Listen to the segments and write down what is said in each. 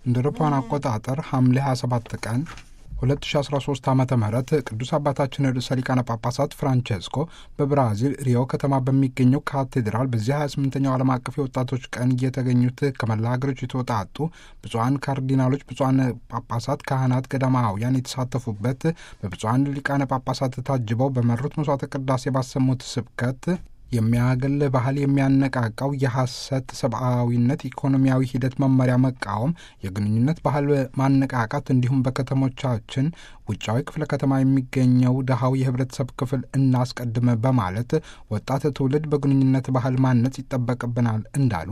እንደ አውሮፓውያን አቆጣጠር ሐምሌ 27 ቀን 2013 ዓ ም ቅዱስ አባታችን ርዕሰ ሊቃነ ጳጳሳት ፍራንቼስኮ በብራዚል ሪዮ ከተማ በሚገኘው ካቴድራል በዚህ 28ኛው ዓለም አቀፍ የወጣቶች ቀን እየተገኙት ከመላ ሀገሮች የተወጣጡ ብፁዓን ካርዲናሎች፣ ብፁዓን ጳጳሳት፣ ካህናት፣ ገዳማውያን የተሳተፉበት በብፁዓን ሊቃነ ጳጳሳት ታጅበው በመሩት መስዋዕተ ቅዳሴ ባሰሙት ስብከት የሚያገል ባህል የሚያነቃቃው የሐሰት ሰብአዊነት ኢኮኖሚያዊ ሂደት መመሪያ መቃወም፣ የግንኙነት ባህል ማነቃቃት እንዲሁም በከተሞቻችን ውጫዊ ክፍለ ከተማ የሚገኘው ድሃው የህብረተሰብ ክፍል እናስቀድም በማለት ወጣት ትውልድ በግንኙነት ባህል ማነጽ ይጠበቅብናል እንዳሉ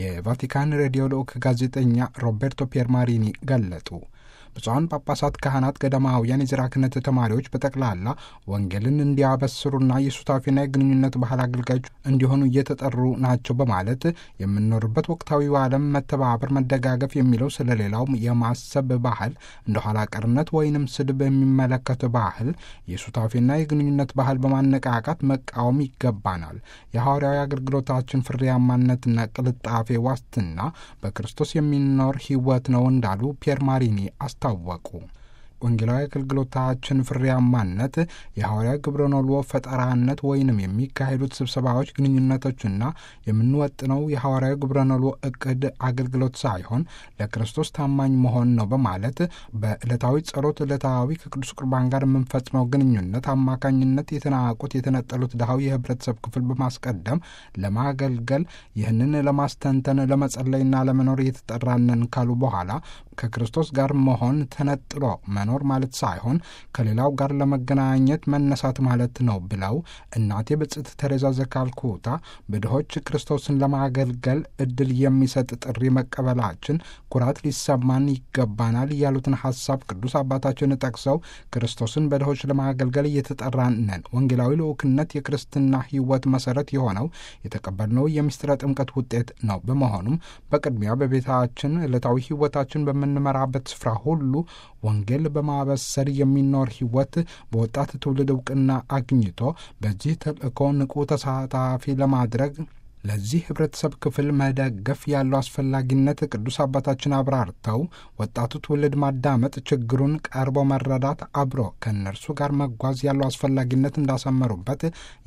የቫቲካን ሬዲዮ ልዑክ ጋዜጠኛ ሮቤርቶ ፒየርማሪኒ ገለጡ። ብፁዓን ጳጳሳት፣ ካህናት፣ ገዳማውያን፣ የዝራ ክህነት ተማሪዎች በጠቅላላ ወንጌልን እንዲያበስሩና የሱታፊና የግንኙነት ባህል አገልጋዮች እንዲሆኑ እየተጠሩ ናቸው በማለት የምንኖርበት ወቅታዊው ዓለም መተባበር፣ መደጋገፍ የሚለው ስለ ሌላው የማሰብ ባህል እንደ ኋላ ቀርነት ወይንም ስድብ የሚመለከት ባህል የሱታፊና የግንኙነት ባህል በማነቃቃት መቃወም ይገባናል። የሐዋርያዊ አገልግሎታችን ፍሬያማነትና ቅልጣፌ ዋስትና በክርስቶስ የሚኖር ሕይወት ነው እንዳሉ ፒየር ማሪኒ አስታወቁ። ወንጌላዊ አገልግሎታችን ፍሬያማነት የሐዋርያዊ ግብረ ኖልዎ ፈጠራነት ወይንም የሚካሄዱት ስብሰባዎች፣ ግንኙነቶችና የምንወጥነው የሐዋርያዊ ግብረ ኖልዎ እቅድ አገልግሎት ሳይሆን ለክርስቶስ ታማኝ መሆን ነው በማለት በዕለታዊ ጸሎት፣ ዕለታዊ ከቅዱስ ቁርባን ጋር የምንፈጽመው ግንኙነት አማካኝነት የተናቁት የተነጠሉት ድሃው የህብረተሰብ ክፍል በማስቀደም ለማገልገል ይህንን ለማስተንተን ለመጸለይና ለመኖር እየተጠራነን ካሉ በኋላ ከክርስቶስ ጋር መሆን ተነጥሎ መኖር ማለት ሳይሆን ከሌላው ጋር ለመገናኘት መነሳት ማለት ነው ብለው እናቴ ብጽዕት ተሬዛ ዘካልኩታ በድሆች ክርስቶስን ለማገልገል እድል የሚሰጥ ጥሪ መቀበላችን ኩራት ሊሰማን ይገባናል ያሉትን ሀሳብ ቅዱስ አባታችን ጠቅሰው ክርስቶስን በድሆች ለማገልገል እየተጠራን ነን። ወንጌላዊ ልዑክነት የክርስትና ሕይወት መሰረት የሆነው የተቀበልነው የምስጢረ ጥምቀት ውጤት ነው። በመሆኑም በቅድሚያ በቤታችን ዕለታዊ ሕይወታችን በምንመራበት ስፍራ ሁሉ ወንጌል በማበሰር የሚኖር ሕይወት በወጣት ትውልድ እውቅና አግኝቶ በዚህ ተልእኮ ንቁ ተሳታፊ ለማድረግ ለዚህ ህብረተሰብ ክፍል መደገፍ ያለው አስፈላጊነት ቅዱስ አባታችን አብራርተው ወጣቱ ትውልድ ማዳመጥ፣ ችግሩን ቀርቦ መረዳት፣ አብሮ ከእነርሱ ጋር መጓዝ ያለው አስፈላጊነት እንዳሰመሩበት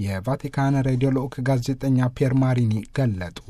የቫቲካን ሬዲዮ ልዑክ ጋዜጠኛ ፒየር ማሪኒ ገለጡ።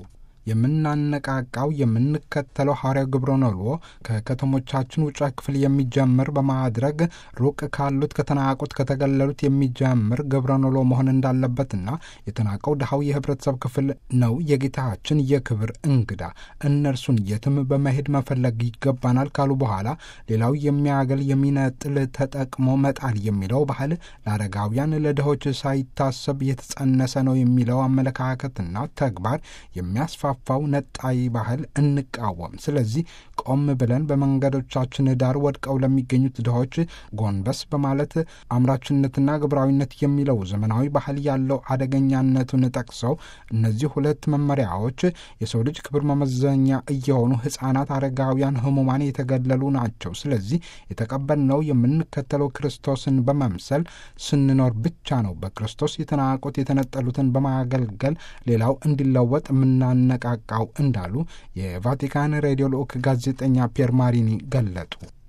የምናነቃቃው የምንከተለው ሐዋርያው ግብረ ኖልዎ ከከተሞቻችን ውጫ ክፍል የሚጀምር በማድረግ ሩቅ ካሉት ከተናቁት ከተገለሉት የሚጀምር ግብረ ኖልዎ መሆን እንዳለበትና የተናቀው ድሃው የህብረተሰብ ክፍል ነው የጌታችን የክብር እንግዳ እነርሱን የትም በመሄድ መፈለግ ይገባናል ካሉ በኋላ ሌላው የሚያገል የሚነጥል ተጠቅሞ መጣል የሚለው ባህል ለአረጋውያን ለድሆች ሳይታሰብ የተጸነሰ ነው የሚለው አመለካከትና ተግባር የሚያስፋ ፋው ነጣይ ባህል እንቃወም። ስለዚህ ቆም ብለን በመንገዶቻችን ዳር ወድቀው ለሚገኙት ድሆች ጎንበስ በማለት አምራችነትና ግብራዊነት የሚለው ዘመናዊ ባህል ያለው አደገኛነቱን ጠቅሰው እነዚህ ሁለት መመሪያዎች የሰው ልጅ ክብር መመዘኛ እየሆኑ ሕፃናት፣ አረጋውያን፣ ህሙማን የተገለሉ ናቸው። ስለዚህ የተቀበልነው የምንከተለው ክርስቶስን በመምሰል ስንኖር ብቻ ነው። በክርስቶስ የተናቁት የተነጠሉትን በማገልገል ሌላው እንዲለወጥ የምናነቃቃው እንዳሉ የቫቲካን ሬዲዮ ልዑክ ጋዜጠኛ ፒየር ማሪኒ ገለጡ።